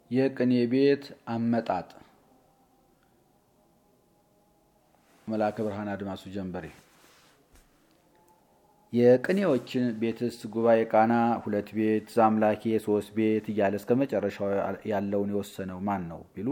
የቅኔ ቤት አመጣጥ መልአከ ብርሃን አድማሱ ጀንበሬ የቅኔዎችን ቤትስ ጉባኤ ቃና ሁለት ቤት ዛምላኬ ሶስት ቤት እያለ እስከ መጨረሻው ያለውን የወሰነው ማን ነው ቢሉ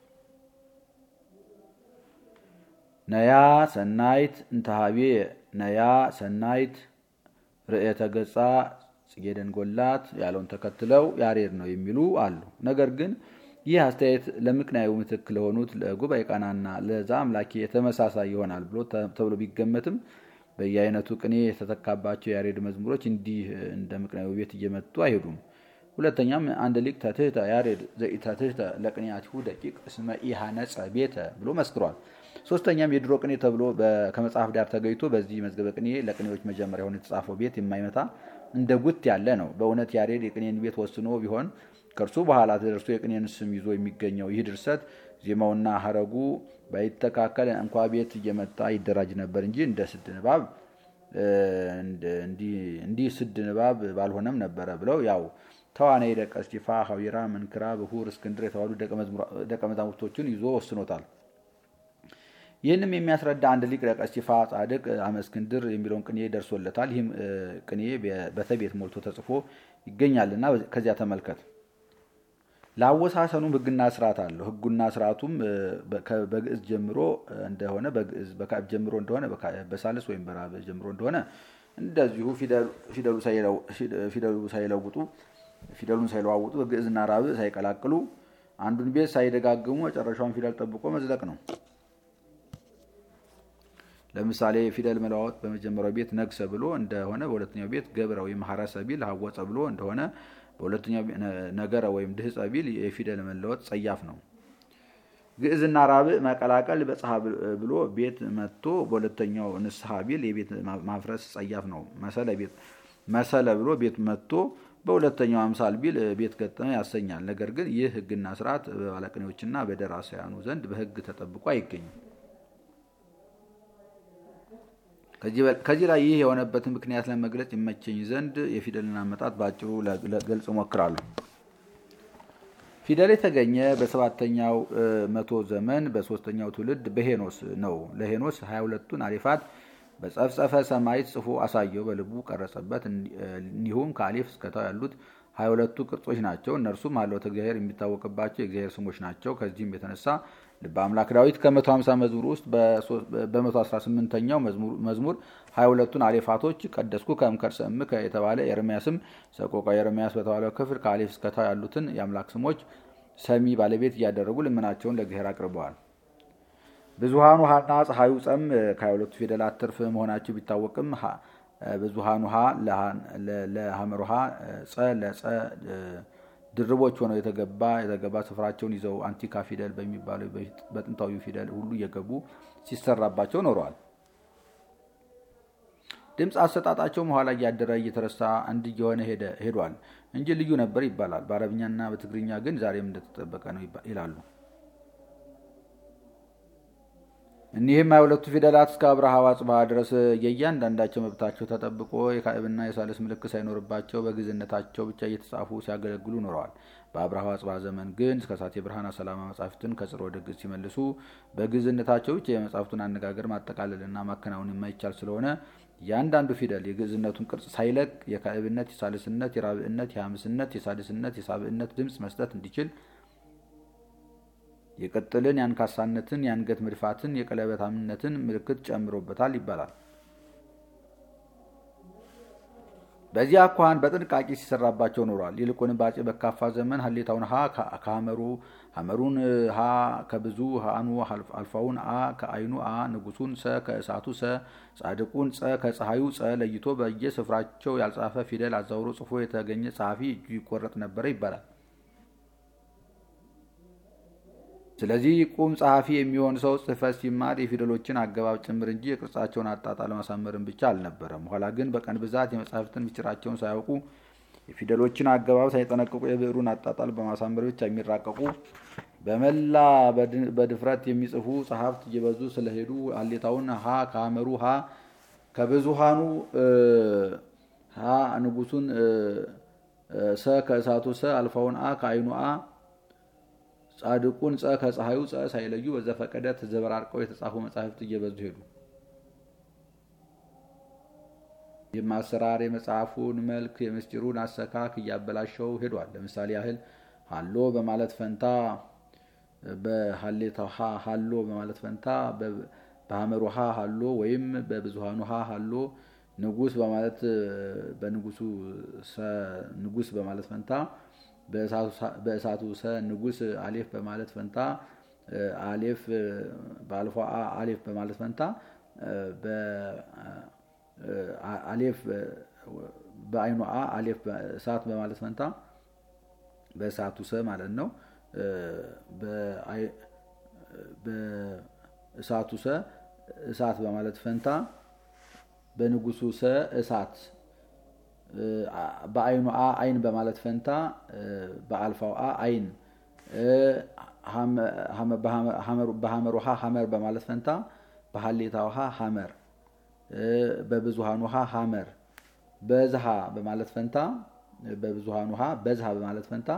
ነያ ሰናይት እንተሃቤ ነያ ሰናይት ርእየተ ገጻ ጽጌ ደንጎላት ያለውን ተከትለው ያሬድ ነው የሚሉ አሉ። ነገር ግን ይህ አስተያየት ለምክንያዊ ምትክ ለሆኑት ለጉባኤ ቃናና ለዛ አምላኬ የተመሳሳይ ይሆናል ብሎ ተብሎ ቢገመትም በየአይነቱ ቅኔ የተተካባቸው የያሬድ መዝሙሮች እንዲህ እንደ ምክንያዊ ቤት እየመጡ አይሄዱም። ሁለተኛም አንድ ሊቅ ተትህተ ያሬድ ዘኢተትህተ ለቅኔያቲሁ ደቂቅ እስመ ኢሃነጸ ቤተ ብሎ መስክሯል። ሶስተኛም የድሮ ቅኔ ተብሎ ከመጽሐፍ ዳር ተገኝቶ በዚህ መዝገበ ቅኔ ለቅኔዎች መጀመሪያ ሆኖ የተጻፈው ቤት የማይመታ እንደ ጉት ያለ ነው። በእውነት ያሬድ የቅኔን ቤት ወስኖ ቢሆን ከእርሱ በኋላ ተደርሶ የቅኔን ስም ይዞ የሚገኘው ይህ ድርሰት ዜማውና ሀረጉ ባይተካከል እንኳ ቤት እየመጣ ይደራጅ ነበር እንጂ እንደ ስድ ንባብ እንዲህ ስድ ንባብ ባልሆነም ነበረ ብለው ያው ተዋናይ ደቀ እስጢፋ፣ ሀዊራ፣ መንክራ፣ ብሁር፣ እስክንድር የተባሉ ደቀ መዛሙርቶችን ይዞ ወስኖታል። ይህንም የሚያስረዳ አንድ ሊቅ ደቀ እስጢፋ ጻድቅ አመ እስክንድር የሚለውን ቅኔ ደርሶለታል። ይህም ቅኔ በተቤት ሞልቶ ተጽፎ ይገኛልና ከዚያ ተመልከት። ለአወሳሰኑም ሕግና ስርዓት አለው። ሕጉና ስርዓቱም በግዕዝ ጀምሮ እንደሆነ በግዕዝ በካዕብ ጀምሮ እንደሆነ በሳልስ ወይም በራብ ጀምሮ እንደሆነ እንደዚሁ ፊደሉ ሳይለውጡ ፊደሉን ሳይለዋውጡ በግዕዝና ራብ ሳይቀላቅሉ አንዱን ቤት ሳይደጋግሙ መጨረሻውን ፊደል ጠብቆ መዝለቅ ነው። ለምሳሌ ፊደል መለዋወጥ በመጀመሪያው ቤት ነግሰ ብሎ እንደሆነ በሁለተኛው ቤት ገብረ ወይም ሀረሰ ቢል ሀወፀ ብሎ እንደሆነ በሁለተኛው ነገረ ወይም ድህፀ ቢል የፊደል መለወጥ ጸያፍ ነው። ግዕዝና ራብዕ መቀላቀል በጽሐ ብሎ ቤት መጥቶ በሁለተኛው ንስሐ ቢል የቤት ማፍረስ ጸያፍ ነው። መሰለ ብሎ ቤት መጥቶ በሁለተኛው አምሳል ቢል ቤት ገጠመ ያሰኛል። ነገር ግን ይህ ሕግና ስርዓት በባለቅኔዎችና በደራሲያኑ ዘንድ በሕግ ተጠብቆ አይገኝም። ከዚህ ላይ ይህ የሆነበትን ምክንያት ለመግለጽ ይመቸኝ ዘንድ የፊደልን አመጣጥ በአጭሩ ለገልጽ እሞክራለሁ። ፊደል የተገኘ በሰባተኛው መቶ ዘመን በሶስተኛው ትውልድ በሄኖስ ነው። ለሄኖስ ሀያ ሁለቱን አሌፋት በጸፍጸፈ ሰማይት ጽፎ አሳየው፣ በልቡ ቀረጸበት። እንዲሁም ከአሌፍ እስከታው ያሉት ሀያ ሁለቱ ቅርጾች ናቸው። እነርሱም ሀልወተ እግዚአብሔር የሚታወቅባቸው የእግዚአብሔር ስሞች ናቸው። ከዚህም የተነሳ ልበ አምላክ ዳዊት ከመቶ ሀምሳ መዝሙር ውስጥ በመቶ አስራ ስምንተኛው መዝሙር ሀያ ሁለቱን አሌፋቶች ቀደስኩ ከእምከር ሰምከ የተባለ ኤርሚያስም ሰቆቃ ኤርሚያስ በተባለው ክፍል ከአሌፍ እስከታው ያሉትን የአምላክ ስሞች ሰሚ ባለቤት እያደረጉ ልመናቸውን ለእግዚአብሔር አቅርበዋል። ብዙሃኑ ሀና ፀሐዩ ጸም ከሀያ ሁለቱ ፊደላት ትርፍ መሆናቸው ቢታወቅም ብዙሃኑ ሀ ለሐመር ውሃ ጸ ለጸ ድርቦች ሆነው የተገባ የተገባ ስፍራቸውን ይዘው አንቲካ ፊደል በሚባለው በጥንታዊ ፊደል ሁሉ እየገቡ ሲሰራባቸው ኖረዋል። ድምፅ አሰጣጣቸውም ኋላ እያደረ እየተረሳ አንድ እየሆነ ሄዷል እንጂ ልዩ ነበር ይባላል። በአረብኛና በትግርኛ ግን ዛሬም እንደተጠበቀ ነው ይላሉ። እኒህም ሃያ ሁለቱ ፊደላት እስከ አብርሃ ወአጽብሃ ድረስ የእያንዳንዳቸው መብታቸው ተጠብቆ የካዕብና የሳልስ ምልክት ሳይኖርባቸው በግዕዝነታቸው ብቻ እየተጻፉ ሲያገለግሉ ኖረዋል። በአብርሃ ወአጽብሃ ዘመን ግን እስከ ሳቴ ብርሃን ሰላማ መጻሕፍትን ከጽር ወደ ግዕዝ ሲመልሱ በግዕዝነታቸው ብቻ የመጻሕፍቱን አነጋገር ማጠቃለልና ማከናወን የማይቻል ስለሆነ እያንዳንዱ ፊደል የግዕዝነቱን ቅርጽ ሳይለቅ የካዕብነት፣ የሳልስነት፣ የራብዕነት፣ የሐምስነት፣ የሳድስነት፣ የሳብዕነት ድምፅ መስጠት እንዲችል የቅጥልን፣ የአንካሳነትን፣ የአንገት መድፋትን፣ የቀለበታምነትን ምልክት ጨምሮበታል ይባላል። በዚህ አኳኋን በጥንቃቄ ሲሰራባቸው ኖሯል። ይልቁንም በአፄ በካፋ ዘመን ሀሌታውን ሀ ከሀመሩ ሀመሩን ሀ ከብዙ ሀኑ አልፋውን አ ከአይኑ አ ንጉሱን ሰ ከእሳቱ ሰ ጻድቁን ጸ ከፀሐዩ ጸ ለይቶ በየስፍራቸው ያልጻፈ ፊደል አዛውሮ ጽፎ የተገኘ ጸሐፊ እጁ ይቆረጥ ነበረ ይባላል። ስለዚህ ቁም ጸሐፊ የሚሆን ሰው ጽሕፈት ሲማር የፊደሎችን አገባብ ጭምር እንጂ የቅርጻቸውን አጣጣል ማሳመርን ብቻ አልነበረም። ኋላ ግን በቀን ብዛት የመጻሕፍትን ምስጢራቸውን ሳያውቁ የፊደሎችን አገባብ ሳይጠነቅቁ የብዕሩን አጣጣል በማሳመር ብቻ የሚራቀቁ በመላ በድፍረት የሚጽፉ ጸሐፍት እየበዙ ስለሄዱ ሀሌታውን ሀ ከሀመሩ ሀ ከብዙሃኑ ሀ ንጉሱን ሰ ከእሳቱ ሰ አልፋውን አ ከአይኑ አ ጻድቁን ጸ ከፀሐዩ ጸ ሳይለዩ በዘፈቀደ ተዘበራርቀው የተጻፉ መጻሕፍት እየበዙ ሄዱ። የማሰራር የመጽሐፉን መልክ የምስጢሩን አሰካክ እያበላሸው ሄዷል። ለምሳሌ ያህል ሀሎ በማለት ፈንታ በሀሌታ ውሃ ሀሎ በማለት ፈንታ በሀመር ውሃ ሀሎ ወይም በብዙሃኑ ውሃ ሀሎ ንጉስ በማለት በንጉሱ ንጉስ በማለት ፈንታ በእሳቱ ሰ ንጉስ አሌፍ በማለት ፈንታ አሌፍ በአልፎ አሌፍ በማለት ፈንታ አሌፍ በአይኑ አ አሌፍ እሳት በማለት ፈንታ በእሳቱ ሰ ማለት ነው። በእሳቱ ሰ እሳት በማለት ፈንታ በንጉሱ ሰ እሳት በአይኑ አ አይን በማለት ፈንታ በአልፋው አ አይን በሀመር ውሃ ሀመር በማለት ፈንታ በሀሌታ ውሃ ሀመር በብዙሃን ውሃ ሀመር በዝሃ በማለት ፈንታ በብዙሃን ውሃ በዝሃ በማለት ፈንታ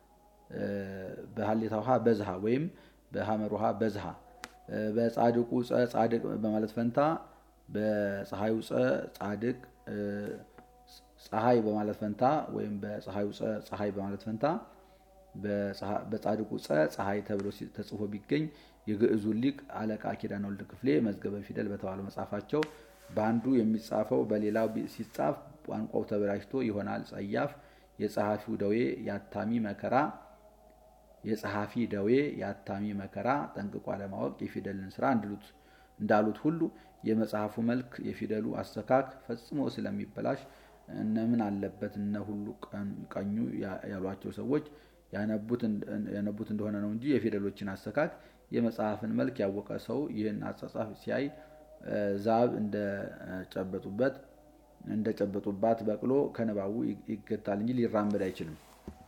በሀሌታ ውሃ በዝሃ ወይም በሀመር ውሃ በዝሃ በጻድቁ ጸ ጻድቅ በማለት ፈንታ በፀሐዩ ጸ ጻድቅ ፀሐይ በማለት ፈንታ ወይም በፀሐዩ ጸ ፀሐይ በማለት ፈንታ በጻድቁ ጸ ፀሐይ ተብሎ ተጽፎ ቢገኝ የግዕዙን ሊቅ አለቃ ኪዳነ ወልድ ክፍሌ መዝገበ ፊደል በተባለው መጽሐፋቸው በአንዱ የሚጻፈው በሌላው ሲጻፍ ቋንቋው ተበላሽቶ ይሆናል ጸያፍ የጸሐፊው ደዌ የአታሚ መከራ የጸሐፊ ደዌ የአታሚ መከራ ጠንቅቆ አለማወቅ የፊደልን ስራ እንዳሉት ሁሉ የመጽሐፉ መልክ የፊደሉ አሰካክ ፈጽሞ ስለሚበላሽ እነምን አለበት እነ ሁሉ ቀኙ ያሏቸው ሰዎች ያነቡት እንደሆነ ነው እንጂ የፊደሎችን አሰካክ የመጽሐፍን መልክ ያወቀ ሰው ይህን አጻጻፍ ሲያይ ዛብ እንደጨበጡበት እንደጨበጡባት በቅሎ ከንባቡ ይገታል እንጂ ሊራመድ አይችልም።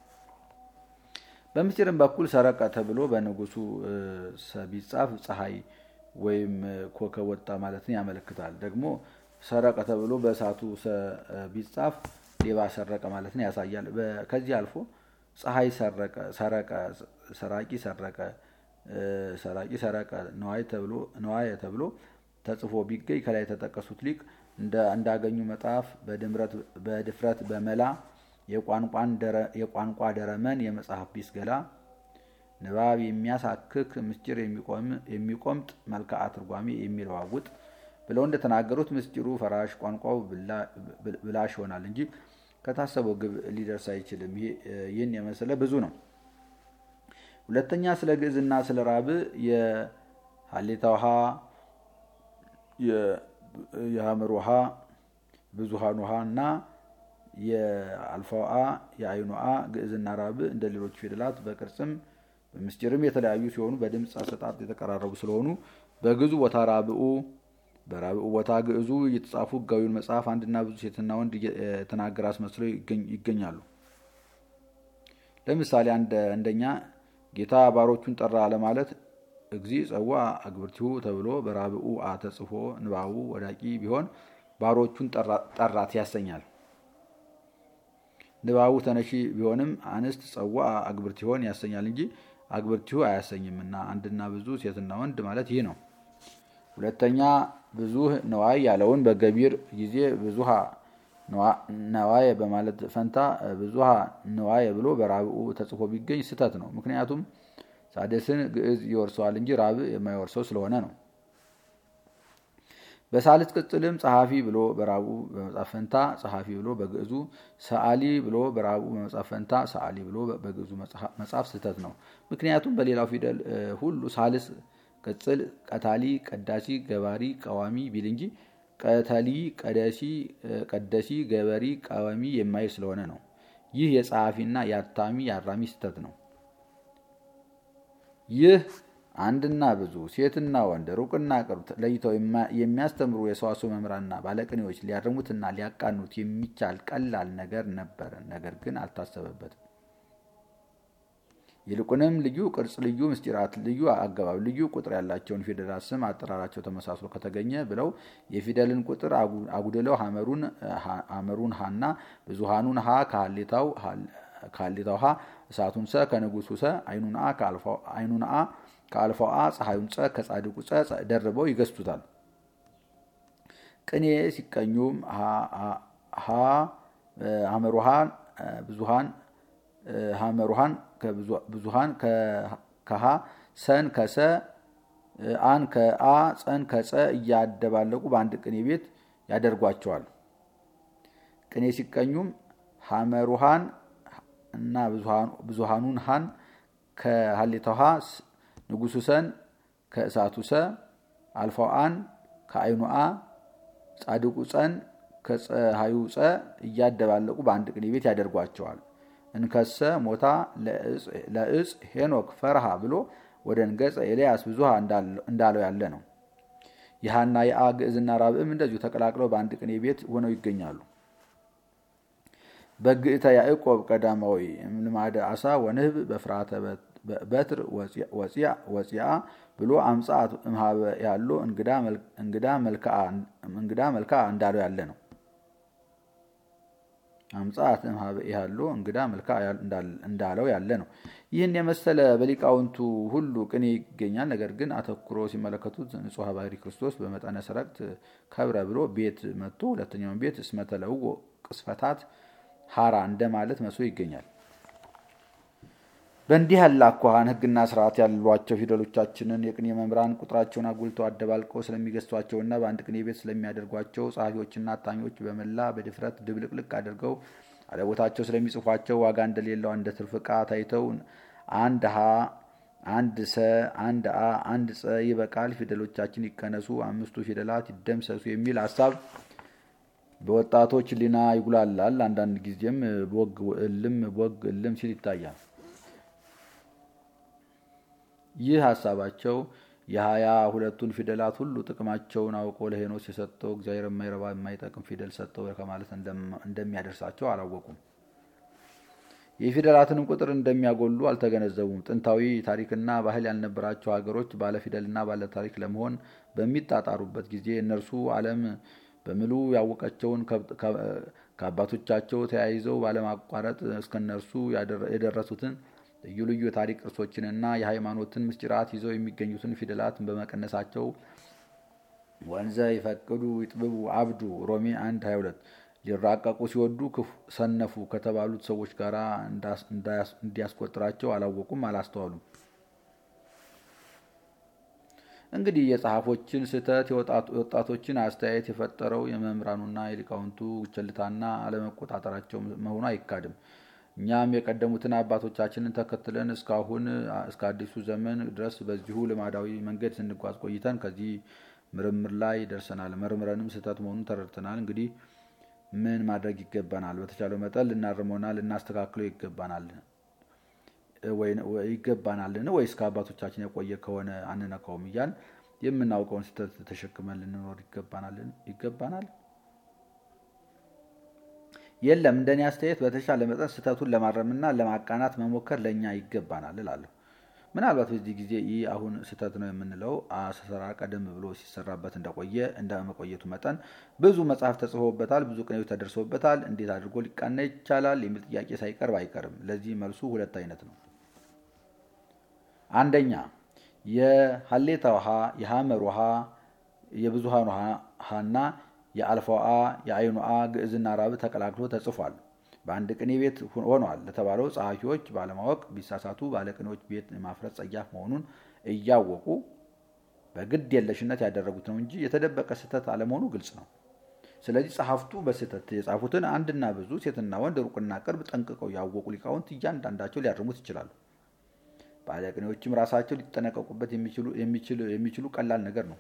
በምስጢርም በኩል ሰረቀ ተብሎ በንጉሱ ቢጻፍ ፀሐይ ወይም ኮከብ ወጣ ማለትን ያመለክታል። ደግሞ ሰረቀ ተብሎ በእሳቱ ቢጻፍ ሌባ ሰረቀ ማለትን ያሳያል። ከዚህ አልፎ ፀሐይ ሰረቀ፣ ሰረቀ፣ ሰራቂ ሰረቀ፣ ሰራቂ ሰረቀ ነዋየ ተብሎ ተጽፎ ቢገኝ ከላይ የተጠቀሱት ሊቅ እንዳገኙ መጽሐፍ በድፍረት በመላ የቋንቋ ደረመን የመጽሐፍ ቢስ ገላ ንባብ የሚያሳክክ ምስጢር የሚቆምጥ መልክዓ ትርጓሜ የሚለዋውጥ ብለው እንደተናገሩት ምስጢሩ ፈራሽ ቋንቋው ብላሽ ይሆናል እንጂ ከታሰበው ግብ ሊደርስ አይችልም። ይህን የመሰለ ብዙ ነው። ሁለተኛ ስለ ግዕዝና ስለ ራብ የሀሌታ ውሃ የሀመር ውሃ ብዙሃን ውሃ እና የአልፋ ውሃ የአይኑ አ ግዕዝና ራብ እንደ ሌሎች ፊደላት በቅርጽም በምስጢርም የተለያዩ ሲሆኑ በድምፅ አሰጣጥ የተቀራረቡ ስለሆኑ በግዕዙ ቦታ ራብኡ በራብኡ ቦታ ግዕዙ እየተጻፉ ሕጋዊውን መጽሐፍ አንድና ብዙ ሴትና ወንድ የተናገረ አስመስለው ይገኛሉ። ለምሳሌ አንደኛ ጌታ ባሮቹን ጠራ ለማለት እግዚ ጸዋ አግብርቲሁ ተብሎ በራብኡ አ ተጽፎ ንባቡ ወዳቂ ቢሆን ባሮቹን ጠራት ያሰኛል። ንባቡ ተነሺ ቢሆንም አንስት ጸዋ አግብርቲሆን ያሰኛል እንጂ አግብርቲሁ አያሰኝምና አንድና ብዙ ሴትና ወንድ ማለት ይህ ነው። ሁለተኛ ብዙ ነዋይ ያለውን በገቢር ጊዜ ብዙሃ ነዋየ በማለት ፈንታ ብዙሃ ነዋየ ብሎ በራብኡ ተጽፎ ቢገኝ ስህተት ነው። ምክንያቱም ሳደስን ግዕዝ ይወርሰዋል እንጂ ራብ የማይወርሰው ስለሆነ ነው። በሳልስ ቅጽልም ጸሐፊ ብሎ በራቡ በመጻፍ ፈንታ ጸሐፊ ብሎ በግዕዙ ሰዓሊ ብሎ በራቡ በመጻፍ ፈንታ ሰዓሊ ብሎ በግዕዙ መጻፍ ስህተት ነው። ምክንያቱም በሌላው ፊደል ሁሉ ሳልስ ቅጽል ቀታሊ፣ ቀዳሲ፣ ገባሪ፣ ቀዋሚ ቢል እንጂ ቀተሊ፣ ቀደሲ፣ ቀደሲ፣ ገበሪ፣ ቀዋሚ የማይል ስለሆነ ነው። ይህ የጸሐፊና የአታሚ የአራሚ ስህተት ነው። ይህ አንድና ብዙ ሴትና ወንድ ሩቅና ቅርብ ለይተው የሚያስተምሩ የሰዋስው መምህራንና ባለቅኔዎች ሊያርሙትና ሊያቃኑት የሚቻል ቀላል ነገር ነበር። ነገር ግን አልታሰበበትም። ይልቁንም ልዩ ቅርጽ፣ ልዩ ምስጢራት፣ ልዩ አገባብ፣ ልዩ ቁጥር ያላቸውን ፊደላት ስም አጠራራቸው ተመሳስሎ ከተገኘ ብለው የፊደልን ቁጥር አጉድለው ሐመሩን ሀና ብዙሃኑን ሀ ከሀሌታው ከሀሌታ ውሃ እሳቱን ሰ ከንጉሱ ሰ አይኑን አ ከአልፋው አ ፀሐዩን ጸ ከጻድቁ ጸ ደርበው ይገዝቱታል። ቅኔ ሲቀኙም ሀ ሀመሩሃን ብዙሃን ሀመሩሃን ብዙሃን ከሀ ሰን ከሰ አን ከአ ጸን ከጸ እያደባለቁ በአንድ ቅኔ ቤት ያደርጓቸዋል። ቅኔ ሲቀኙም ሀመሩሃን እና ብዙሃኑን ሃን ከሀሌታው ሀ ንጉሱ ሰን ከእሳቱ ሰ አልፋው አን ከአይኑ አ ጻድቁ ጸን ከፀሐዩ ጸ እያደባለቁ በአንድ ቅኔ ቤት ያደርጓቸዋል። እንከሰ ሞታ ለእጽ ሄኖክ ፈርሃ ብሎ ወደ እንገጸ ኤልያስ ብዙሃ እንዳለው ያለ ነው። የሃና የአ ግዕዝና ራብዕም እንደዚሁ ተቀላቅለው በአንድ ቅኔ ቤት ሆነው ይገኛሉ። በግእተ ያዕቆብ ቀዳማዊ ልማደ አሳ ወንህብ በፍርሃተ በትር ወፂአ ብሎ አምጻት እምሃበ ያሎ እንግዳ መልክዓ እንዳለው ያለ ነው። አምጻት እምሃበ ያሎ እንግዳ መልክዓ እንዳለው ያለ ነው። ይህን የመሰለ በሊቃውንቱ ሁሉ ቅኔ ይገኛል። ነገር ግን አተኩሮ ሲመለከቱት ንጹሐ ባህሪ ክርስቶስ በመጠነ ሰረቅት ከብረ ብሎ ቤት መጥቶ ሁለተኛውን ቤት እስመተለውዎ ቅስፈታት ሀራ እንደማለት መስሎ ይገኛል። በእንዲህ ያለ አኳኋን ሕግና ስርዓት ያሏቸው ፊደሎቻችንን የቅኔ መምህራን ቁጥራቸውን አጉልተው አደባልቀው ስለሚገዝቷቸውና በአንድ ቅኔ ቤት ስለሚያደርጓቸው ጸሐፊዎችና አታኞች በመላ በድፍረት ድብልቅልቅ አድርገው አለቦታቸው ስለሚጽፏቸው ዋጋ እንደሌለው እንደ ትርፍ ዕቃ ታይተው አንድ ሀ፣ አንድ ሰ፣ አንድ አ፣ አንድ ጸ ይበቃል፣ ፊደሎቻችን ይቀነሱ፣ አምስቱ ፊደላት ይደምሰሱ የሚል ሀሳብ በወጣቶች ሊና ይጉላላል። አንዳንድ ጊዜም ቦግ እልም ቦግ እልም ሲል ይታያል። ይህ ሀሳባቸው የሀያ ሁለቱን ፊደላት ሁሉ ጥቅማቸውን አውቆ ለሄኖስ የሰጠው እግዚአብሔር የማይረባ የማይጠቅም ፊደል ሰጠው ከማለት እንደሚያደርሳቸው አላወቁም። የፊደላትንም ቁጥር እንደሚያጎሉ አልተገነዘቡም። ጥንታዊ ታሪክና ባህል ያልነበራቸው ሀገሮች ባለፊደልና ባለታሪክ ለመሆን በሚጣጣሩበት ጊዜ እነርሱ ዓለም በምሉ ያወቀቸውን ከአባቶቻቸው ተያይዘው ባለማቋረጥ እስከ እነርሱ የደረሱትን ልዩ ልዩ የታሪክ ቅርሶችንና የሃይማኖትን ምስጢራት ይዘው የሚገኙትን ፊደላትን በመቀነሳቸው ወንዘ ይፈቅዱ ይጥብቡ አብዱ ሮሜ 1 22 ሊራቀቁ ሲወዱ ሰነፉ ከተባሉት ሰዎች ጋር እንዲያስቆጥራቸው አላወቁም፣ አላስተዋሉም። እንግዲህ የጸሐፎችን ስህተት የወጣቶችን አስተያየት የፈጠረው የመምህራኑና የሊቃውንቱ ቸልታና አለመቆጣጠራቸው መሆኑ አይካድም። እኛም የቀደሙትን አባቶቻችንን ተከትለን እስካሁን እስከ አዲሱ ዘመን ድረስ በዚሁ ልማዳዊ መንገድ ስንጓዝ ቆይተን ከዚህ ምርምር ላይ ደርሰናል። መርምረንም ስህተት መሆኑን ተረድተናል። እንግዲህ ምን ማድረግ ይገባናል? በተቻለው መጠን ልናርመውና ልናስተካክለው ይገባናል ይገባናልን ወይስ ከአባቶቻችን የቆየ ከሆነ አንነካውም እያል የምናውቀውን ስህተት ተሸክመን ልንኖር ይገባናልን? ይገባናል የለም እንደኔ አስተያየት በተሻለ መጠን ስህተቱን ለማረምና ለማቃናት መሞከር ለእኛ ይገባናል እላለሁ። ምናልባት በዚህ ጊዜ ይህ አሁን ስህተት ነው የምንለው አሰራር ቀደም ብሎ ሲሰራበት እንደቆየ እንደ መቆየቱ መጠን ብዙ መጽሐፍ ተጽፎበታል፣ ብዙ ቅኔዎች ተደርሶበታል። እንዴት አድርጎ ሊቃና ይቻላል የሚል ጥያቄ ሳይቀርብ አይቀርም። ለዚህ መልሱ ሁለት አይነት ነው። አንደኛ የሀሌታ ውሃ፣ የሐመር ውሃ፣ የብዙሃን ውሃና የአልፋው አ የአይኑ አ ግዕዝና ራብ ተቀላቅሎ ተጽፏል። በአንድ ቅኔ ቤት ሆኗል ለተባለው ጸሐፊዎች ባለማወቅ ቢሳሳቱ ባለቅኔዎች ቤት ማፍረስ ጸያፍ መሆኑን እያወቁ በግድ የለሽነት ያደረጉት ነው እንጂ የተደበቀ ስህተት አለመሆኑ ግልጽ ነው። ስለዚህ ጸሐፍቱ በስህተት የጻፉትን አንድና ብዙ ሴትና ወንድ ሩቅና ቅርብ ጠንቅቀው ያወቁ ሊቃውንት እያንዳንዳቸው ሊያርሙት ይችላሉ። ባለቅኔዎችም ራሳቸው ሊጠነቀቁበት የሚችሉ ቀላል ነገር ነው።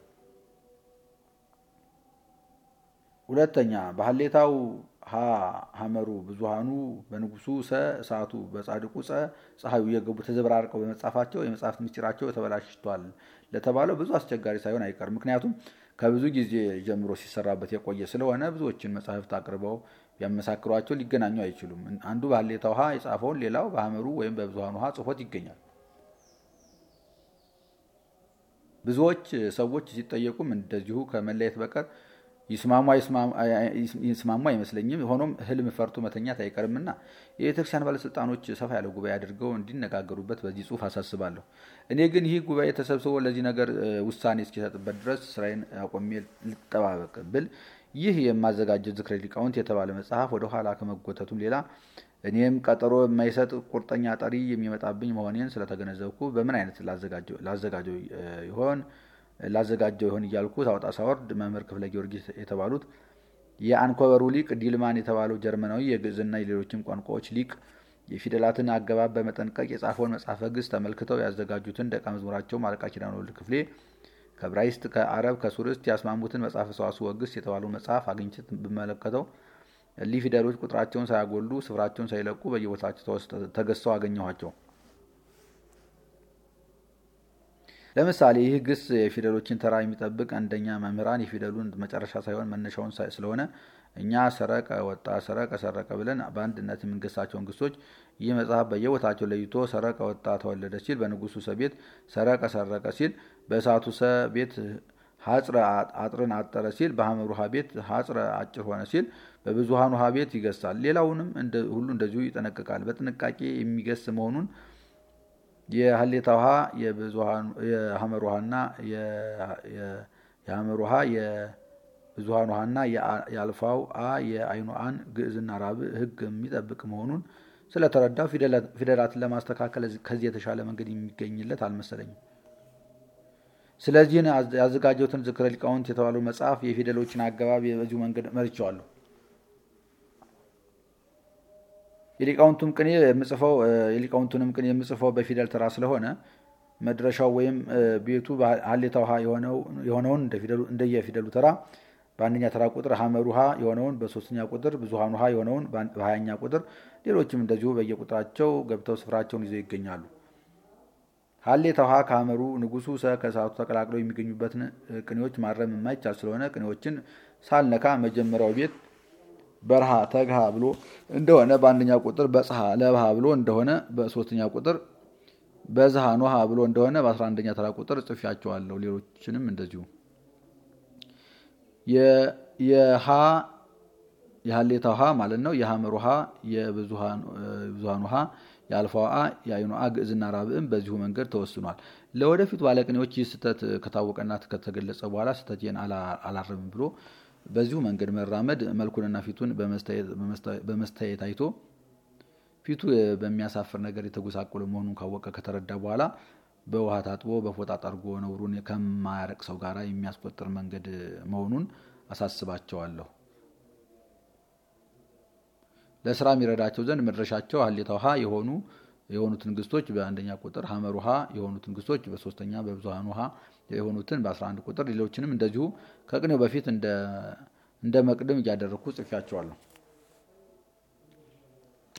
ሁለተኛ በሀሌታው ሀ ሀመሩ ብዙሃኑ በንጉሱ ሰ እሳቱ በጻድቁ ጸ ፀሐዩ እየገቡ ተዘበራርቀው በመጻፋቸው የመጽሐፍት ምስጢራቸው ተበላሽቷል ለተባለው ብዙ አስቸጋሪ ሳይሆን አይቀርም። ምክንያቱም ከብዙ ጊዜ ጀምሮ ሲሰራበት የቆየ ስለሆነ ብዙዎችን መጽሐፍት አቅርበው ቢያመሳክሯቸው ሊገናኙ አይችሉም። አንዱ በሀሌታው ሀ የጻፈውን ሌላው በሀመሩ ወይም በብዙሃኑ ሀ ጽፎት ይገኛል። ብዙዎች ሰዎች ሲጠየቁም እንደዚሁ ከመለየት በቀር ይስማሙ አይመስለኝም። ሆኖም ህልም ፈርቶ መተኛት አይቀርምና የቤተክርስቲያን ባለስልጣኖች ሰፋ ያለ ጉባኤ አድርገው እንዲነጋገሩበት በዚህ ጽሁፍ አሳስባለሁ። እኔ ግን ይህ ጉባኤ ተሰብስቦ ለዚህ ነገር ውሳኔ እስኪሰጥበት ድረስ ስራዬን አቆሜ ልጠባበቅ ብል ይህ የማዘጋጀው ዝክረ ሊቃውንት የተባለ መጽሐፍ ወደ ኋላ ከመጎተቱም ሌላ እኔም ቀጠሮ የማይሰጥ ቁርጠኛ ጠሪ የሚመጣብኝ መሆኔን ስለተገነዘብኩ በምን አይነት ላዘጋጀው ይሆን ላዘጋጀው ይሆን እያልኩ ሳወጣ ሳወርድ መምህር ክፍለ ጊዮርጊስ የተባሉት የአንኮበሩ ሊቅ ዲልማን የተባለው ጀርመናዊ የግዕዝና የሌሎችም ቋንቋዎች ሊቅ የፊደላትን አገባብ በመጠንቀቅ የጻፈውን መጽሐፈ ግዕዝ ተመልክተው ያዘጋጁትን ደቀ መዝሙራቸው አለቃ ኪዳነ ወልድ ክፍሌ ከዕብራይስጥ ከአረብ ከሱርስት ያስማሙትን መጽሐፈ ሰዋስወ ወግስ የተባለው መጽሐፍ አግኝቼ ብመለከተው እሊህ ፊደሎች ቁጥራቸውን ሳያጎሉ ስፍራቸውን ሳይለቁ በየቦታቸው ተገዝተው አገኘኋቸው። ለምሳሌ ይህ ግስ የፊደሎችን ተራ የሚጠብቅ አንደኛ መምህራን የፊደሉን መጨረሻ ሳይሆን መነሻውን ስለሆነ እኛ ሰረቀ፣ ወጣ፣ ሰረቀ፣ ሰረቀ ብለን በአንድነት የምንገሳቸውን ግሶች ይህ መጽሐፍ በየቦታቸው ለይቶ ሰረቀ፣ ወጣ፣ ተወለደ ሲል በንጉሱ ሰ ቤት ሰረቀ፣ ሰረቀ ሲል በእሳቱ ሰ ቤት ሀጽረ አጥርን አጠረ ሲል በሐመር ውሃ ቤት ሀጽረ አጭር ሆነ ሲል በብዙሃን ውሃ ቤት ይገሳል። ሌላውንም ሁሉ እንደዚሁ ይጠነቅቃል። በጥንቃቄ የሚገስ መሆኑን የሀሌታ ውሃ የሐመር ውሃና የሐመር ውሃ የብዙሃን ውሃና የአልፋው አ የአይኑ አን ግዕዝና ራብዕ ሕግ የሚጠብቅ መሆኑን ስለተረዳው ፊደላትን ለማስተካከል ከዚህ የተሻለ መንገድ የሚገኝለት አልመሰለኝም። ስለዚህ ያዘጋጀሁትን ዝክረ ሊቃውንት የተባለው መጽሐፍ የፊደሎችን አገባብ በዚሁ መንገድ መርቸዋለሁ። የሊቃውንቱም ቅኔ የምጽፈው የሊቃውንቱንም ቅኔ የምጽፈው በፊደል ተራ ስለሆነ መድረሻው ወይም ቤቱ ሀሌታ ውሃ የሆነውን እንደየፊደሉ ተራ በአንደኛ ተራ ቁጥር ሐመር ውሃ የሆነውን በሶስተኛ ቁጥር ብዙሃን ውሃ የሆነውን በሀያኛ ቁጥር ሌሎችም እንደዚሁ በየቁጥራቸው ገብተው ስፍራቸውን ይዘው ይገኛሉ። ሀሌታ ውሃ ከሐመሩ ንጉሱ ሰ ከሰዓቱ ተቀላቅለው የሚገኙበትን ቅኔዎች ማረም የማይቻል ስለሆነ ቅኔዎችን ሳልነካ መጀመሪያው ቤት በረሃ ተግሃ ብሎ እንደሆነ በአንደኛ ቁጥር በጽሐ ለብሃ ብሎ እንደሆነ በሶስተኛ ቁጥር በዝሃ ኖሃ ብሎ እንደሆነ በአስራ አንደኛ ተራ ቁጥር ጽፌያቸዋለሁ። ሌሎችንም እንደዚሁ የሃ የሀሌታ ውሃ ማለት ነው። የሐመር ውሃ የብዙሃን ውሃ የአልፋ አ የአይኑ አ ግዕዝና ራብዕም በዚሁ መንገድ ተወስኗል። ለወደፊቱ ባለቅኔዎች ይህ ስህተት ከታወቀና ከተገለጸ በኋላ ስህተቴን አላርምም ብሎ በዚሁ መንገድ መራመድ መልኩንና ፊቱን በመስተያየት አይቶ ፊቱ በሚያሳፍር ነገር የተጎሳቆለ መሆኑን ካወቀ ከተረዳ በኋላ በውሃ ታጥቦ በፎጣ ጠርጎ ነውሩን ከማያረቅ ሰው ጋር የሚያስቆጥር መንገድ መሆኑን አሳስባቸዋለሁ። ለስራ የሚረዳቸው ዘንድ መድረሻቸው ሀሌታ ውሃ የሆኑ የሆኑትን ግስቶች በአንደኛ ቁጥር ሐመር ውሃ የሆኑትን ግስቶች በሶስተኛ በብዙሃን ውሃ የሆኑትን በ11 ቁጥር ሌሎችንም እንደዚሁ ከቅኔው በፊት እንደ መቅድም እያደረግኩ ጽፌያቸዋለሁ።